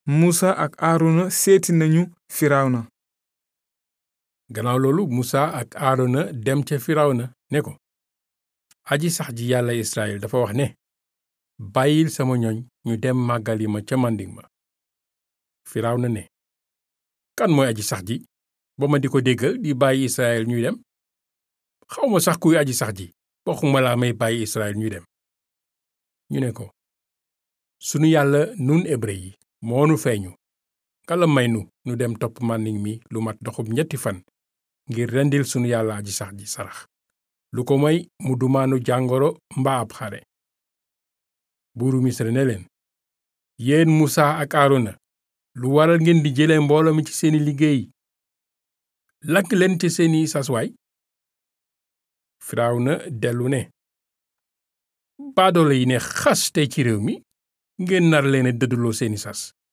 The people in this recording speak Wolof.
musa ak aarona seeti nañu firawna gannaaw loolu musa ak aarona dem ca firawna ne ko aji sax ji yàlla israel dafa wax ne bàyyil sama ñoñ ñu dem màggali ma ca màndiŋ ma firawna ne kan mooy aji sax ji ba ma di ko déggal di bàyyi israel ñuy dem xawma sax kuy aji sax ji waxuma laa may bàyyi israel ñuy dem ñu ne ko sunu yàlla nun hébrë yi moonu feeñu kala may nu nu dem topp màndiŋ mi lu mat doxub ñetti fan ngir rendil sunu yàlla aji sax ji sarax lu ko moy mu dumaanu jàngoro mbaa ab xare buuru misra ne leen yéen musa ak aarona lu waral ngeen di jële mbooloo mi ci seeni liggéey lakk leen ci seeni saswaay firawna dellu ne baadoolo yi ne xas tey ci réew mi ngeen nar leen a dëdduloo seeni sas